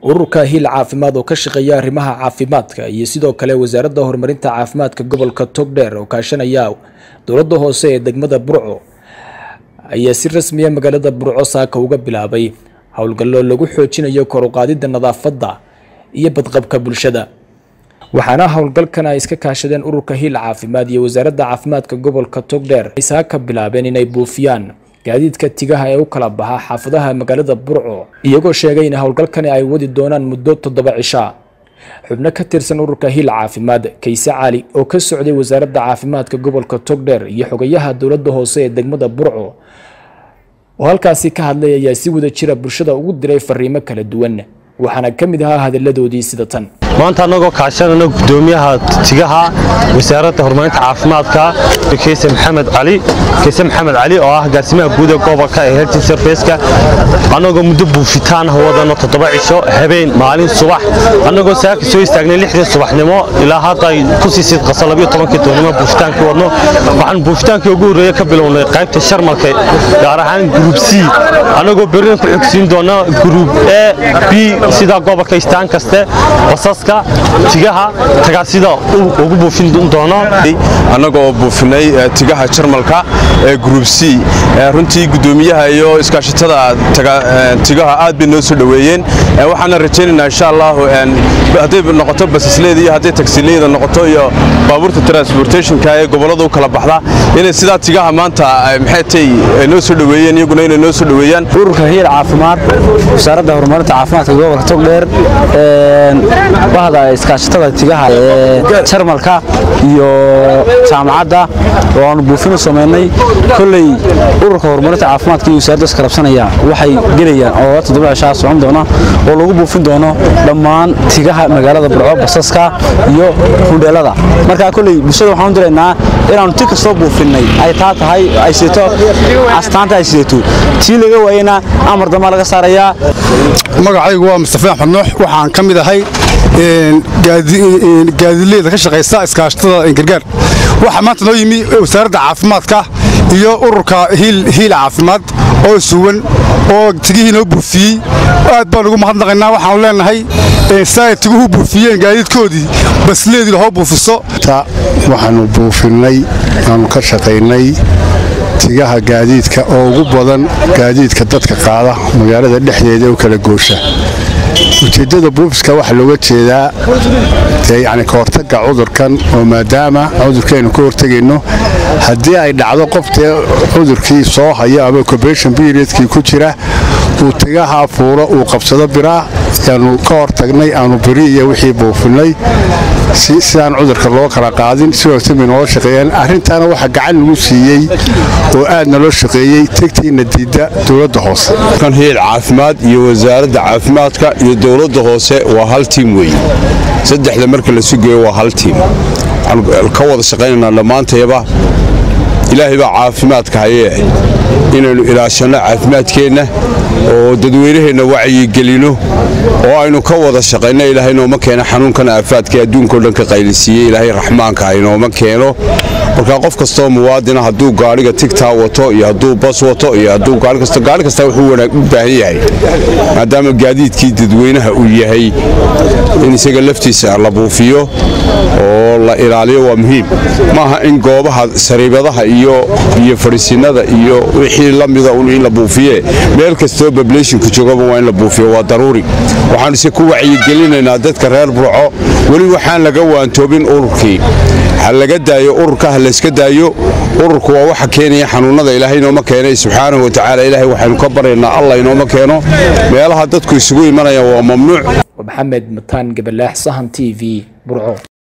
ururka hiil caafimaad oo ka shaqeeya arrimaha caafimaadka iyo sidoo kale wasaaradda horumarinta caafimaadka gobolka togdheer oo kaashanaya dowladda hoose ee degmada burco ayaa si rasmiya magaalada burco saaka uga bilaabay howlgallo lagu xoojinayo kor u qaadidda nadaafadda iyo badqabka bulshada waxaana howlgalkan ay iska kaashadeen ururka hiil caafimaad iyo wasaaradda caafimaadka gobolka togdheer ay saaka bilaabeen inay buufiyaan gaadiidka tigaha ee u kala baxa xaafadaha magaalada burco iyagoo sheegay in howlgalkani ay wadi doonaan muddo toddoba cishaa xubno ka tirsan ururka hiil caafimaad kayse cali oo ka socday wasaaradda caafimaadka gobolka togdheer iyo xogayaha dowladda hoose ee degmada burco oo halkaasi ka hadlay ayaa si wada jira bulshada ugu diray fariimo kala duwan waxaana ka mid ahaa hadalladoodii sida tan maanta annagoo kaashanana gudoomiyaha tigaha wasaaradda horumarinta caafimaadka keyse maxamed cali keyse maxamed cali oo ah gaarsimaha guud ee gobolka ee health serviceka annagoo muddo buufitaan wadano toddoba cisho habeen maalin subax annagoo saaka soo istaagnay lixdii subaxnimo ilaa hadda ay ku sii sidqasa labiyo tobankii doonnimo buufitaankii wadno waxaan buufitaankii ugu horreeya ka bilownay qaybta sharmalka gaar ahaan gruub c annagoo berina ku xigsiin doona gruub e b sida gobolka istaan kaste basaska tigaha tagaasida ugu buufin doono annagoo buufinay tigaha jarmalka ee gruub c runtii gudoomiyaha iyo iskaashatada tigaha aad bay noo soo dhoweeyeen waxaana rajaynaynaa insha allahu hadday noqoto basasleeda iyo hadday tagsileyda noqoto iyo baabuurta transportationka ee gobollada u kala baxda inay sidaa tigaha maanta maxaytay noo soo dhoweeyeen iyaguna inay noo soo dhoweeyaan ururka hiil caafimaad wasaaradda horumarinta caafimaadka gobolka togdheer bahda iskaashatada tigaha ee jarmalka iyo jaamacadda oo aanu buufinu samaynay kolley ururka horumarinta caafimaadka iyo wasaaradda iskarabsanaya waxay gelayaan oo toddoba cishaa socon doona oo lagu buufin doono dhammaan tigaha magaalada burco basaska iyo hundheelada marka kolley bulshada waxaan u diraynaa inaannu ti kastoo buufinnay ay taa tahay ay sidato astaanta ay sidato tii laga waayena amar dambaa laga saarayaa magacaygu waa mustafa axmed nuux waxaan ka mid ahay gaadileeda ka shaqaysa iskaashatada gargaar waxaa maanta noo yimi wasaaradda caafimaadka iyo ururka hiil caafimaad oo suwan oo tigihii noo buufiyey aad baan ugu mahadnaqaynaa waxaanu leenahay siay tiguhu buufiyeen gaadiidkoodii basleedii lahoo buufiso waxaannu buufinnay aanu ka shaqaynay tigaha gaadiidka oo ugu badan gaadiidka dadka qaada magaalada dhexdeeda u kala goosha ujeeddada buufiska waxaa looga jeedaa yani ka hortagga cudurkan oo maadaama cudurkaynu ka hortegayno haddii ay dhacdo qoftee cudurkii soo hayo ama cobation periodkii ku jira uu tigaha fuuro uu qabsado biraa yaanu ka hortagnay aanu biri iyo wixii buufinnay sidaan cudurka loo kala qaadin si wagtan bay noola shaqeeyeen arrintaana waxaa gacan lagu siiyey oo aad naloo shaqeeyey tegtiina diidda dowladda hoose kan hiil caafimaad iyo wasaaradda caafimaadka iyo dowladda hoose waa hal tiim weeye saddexda marka la sugayo waa hal tiim waxaan ka wada shaqaynaynaa dhammaantayaba ilaahay baa caafimaadka hayee inaynu ilaashanno caafimaadkeenna oo dadweynaheenna wacyigelino oo aynu ka wada shaqayno ilaahay nooma keeno xanuunkan aafaadka adduunkao dhan ka qaylisiiyey ilaahay raxmaanka hay nooma keeno marka qof kastoo muwaadina hadduu gaadhiga tigtaa wato iyo hadduu bas wato iyo hadduu gaari kasto gaari kasta wuxuu u baahan yahay maadaama gaadiidkii dadweynaha uu yahay in isaga laftiisa la buufiyo oo la ilaaliyo waa muhiim maaha in goobaha sariibadaha iyo iyo fadhiisinnada iyo wixii la mida un in la buufiye meel kastoo bablationka joogaba waa in la buufiyo waa daruuri waxaanuse ku wacyigelinaynaa dadka reer burco weli waxaan laga waantoobin ururkii ha laga daayo ururka ha layska daayo ururku waa waxa keenaya xanuunnada ilaahay inooma keenay subxaanahu watacaala ilaahay waxaynu ka baryaynaa allah inooma keeno meelaha dadku isugu imanayaan waa mamnuuc maxamed mataan gabalaax sahan t v burco